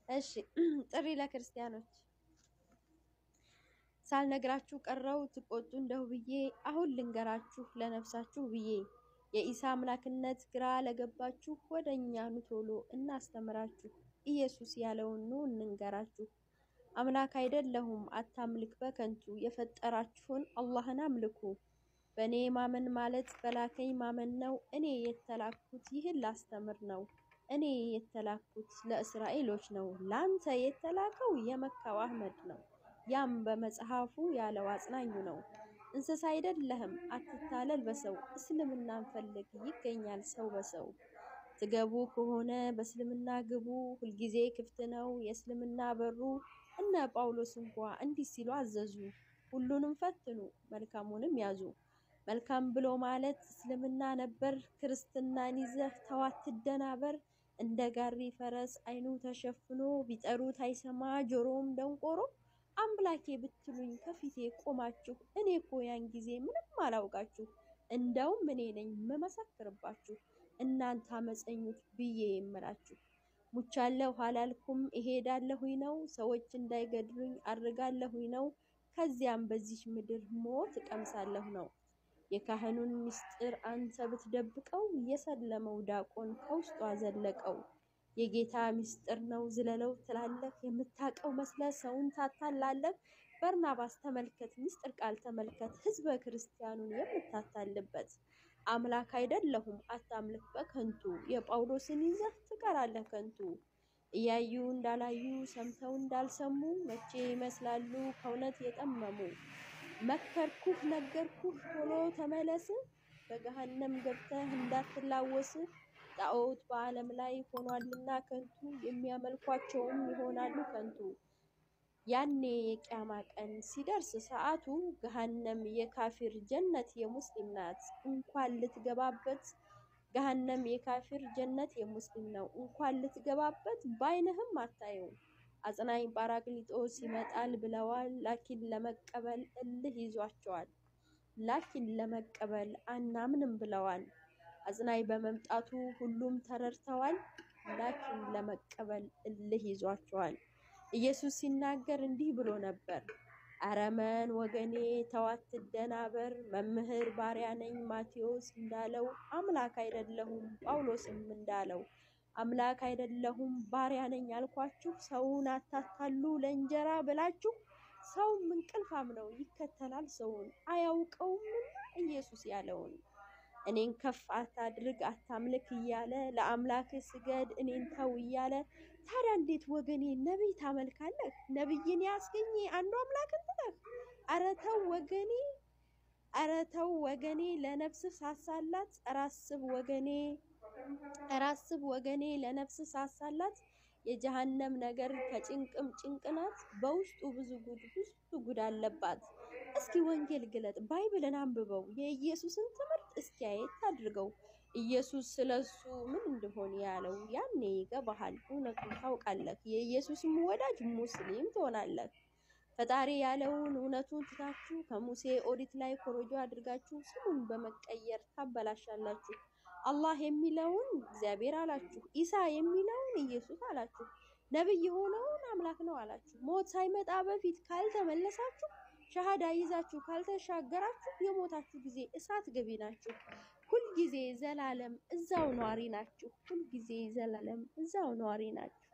እሺ ጥሪ ለክርስቲያኖች ሳልነግራችሁ ቀረው ትቆጡ እንደሁ ብዬ አሁን ልንገራችሁ ለነፍሳችሁ ብዬ የኢሳ አምላክነት ግራ ለገባችሁ ወደ እኛ ኑ ቶሎ እናስተምራችሁ ኢየሱስ ያለውን ኑ እንንገራችሁ። አምላክ አይደለሁም አታምልክ በከንቱ የፈጠራችሁን አላህን አምልኩ። በእኔ ማመን ማለት በላከኝ ማመን ነው። እኔ የተላኩት ይህን ላስተምር ነው። እኔ የተላኩት ለእስራኤሎች ነው። ላንተ የተላከው የመካው አህመድ ነው። ያም በመጽሐፉ ያለው አጽናኙ ነው። እንስሳ አይደለህም አትታለል በሰው እስልምናን ፈልግ ይገኛል ሰው በሰው ትገቡ ከሆነ በእስልምና ግቡ ሁልጊዜ ክፍት ነው የእስልምና በሩ። እነ ጳውሎስ እንኳ እንዲህ ሲሉ አዘዙ፣ ሁሉንም ፈትኑ መልካሙንም ያዙ። መልካም ብሎ ማለት እስልምና ነበር። ክርስትናን ይዘህ ተው አትደናበር። እንደ ጋሪ ፈረስ አይኑ ተሸፍኖ ቢጠሩት አይሰማ ጆሮም ደንቆሮ። አምላኬ ብትሉኝ ከፊቴ ቆማችሁ እኔ እኮ ያን ጊዜ ምንም አላውቃችሁ። እንደውም እኔ ነኝ መመሰክርባችሁ እናንተ አመፀኞች ብዬ የምላችሁ። ሙቻለሁ አላልኩም እሄዳለሁኝ ነው። ሰዎች እንዳይገድሉኝ አድርጋለሁኝ ነው። ከዚያም በዚች ምድር ሞት እቀምሳለሁ ነው። የካህኑን ምስጢር አንተ ብትደብቀው የሰለመው ዳቆን ከውስጡ አዘለቀው። የጌታ ምስጢር ነው ዝለለው ትላለህ የምታውቀው መስለ ሰውን ታታላለህ። በርናባስ ተመልከት ምስጢር ቃል ተመልከት ህዝበ ክርስቲያኑን የምታታልበት። አምላክ አይደለሁም አታምልክ በከንቱ የጳውሎስን ይዘህ ትቀራለህ ከንቱ። እያዩ እንዳላዩ ሰምተው እንዳልሰሙ መቼ ይመስላሉ ከእውነት የጠመሙ። መከርኩህ ነገርኩህ ቶሎ ተመለስ፣ በገሃነም ገብተህ እንዳትላወስ። ጣዖት በዓለም ላይ ሆኗልና ከንቱ የሚያመልኳቸውም ይሆናሉ ከንቱ። ያኔ የቂያማ ቀን ሲደርስ ሰዓቱ ገሃነም የካፊር ጀነት የሙስሊም ናት እንኳን ልትገባበት። ገሃነም የካፊር ጀነት የሙስሊም ነው እንኳን ልትገባበት በዓይንህም አታየው። አጽናኝ ጳራቅሊጦስ ይመጣል ብለዋል ላኪን ለመቀበል እልህ ይዟቸዋል። ላኪን ለመቀበል አናምንም ብለዋል። አጽናኝ በመምጣቱ ሁሉም ተረድተዋል። ላኪን ለመቀበል እልህ ይዟቸዋል። ኢየሱስ ሲናገር እንዲህ ብሎ ነበር። አረመን ወገኔ ተው አትደናበር፣ መምህር ባሪያ ነኝ ማቴዎስ እንዳለው አምላክ አይደለሁም ጳውሎስም እንዳለው አምላክ አይደለሁም ባሪያ ነኝ አልኳችሁ። ሰውን አታታሉ ለእንጀራ ብላችሁ። ሰውም እንቅልፋም ነው ይከተላል ሰውን አያውቀውምና ኢየሱስ ያለውን እኔን ከፍ አታድርግ አታምልክ እያለ ለአምላክ ስገድ እኔን ተው እያለ ታዲያ እንዴት ወገኔ ነቢይ ታመልካለህ? ነቢይን ያስገኘ አንዱ አምላክ እንትነህ? ኧረ ተው ወገኔ፣ ኧረ ተው ወገኔ፣ ለነፍስ ሳሳላት ራስብ ወገኔ፣ ራስብ ወገኔ፣ ለነፍስ ሳሳላት የጀሃነም ነገር ከጭንቅም ጭንቅናት በውስጡ ብዙ ጉድ ብዙ ጉድ አለባት። እስኪ ወንጌል ግለጥ ባይብልን አንብበው የኢየሱስን ትምህርት እስኪ አየት አድርገው። ኢየሱስ ስለሱ ምን እንደሆነ ያለው ያኔ ይገባሃል፣ እውነቱን ታውቃለህ። የኢየሱስም ወዳጅ ሙስሊም ትሆናለህ። ፈጣሪ ያለውን እውነቱን ትታችሁ ከሙሴ ኦሪት ላይ ኮሮጆ አድርጋችሁ ስሙን በመቀየር ታበላሻላችሁ። አላህ የሚለውን እግዚአብሔር አላችሁ፣ ኢሳ የሚለውን ኢየሱስ አላችሁ፣ ነብይ የሆነውን አምላክ ነው አላችሁ። ሞት ሳይመጣ በፊት ካልተመለሳችሁ፣ ሻሃዳ ይዛችሁ ካልተሻገራችሁ የሞታችሁ ጊዜ እሳት ገቢ ናችሁ። ሁልጊዜ ዘላለም እዛው ነዋሪ ናችሁ። ሁልጊዜ ዘላለም እዛው ነዋሪ ናችሁ።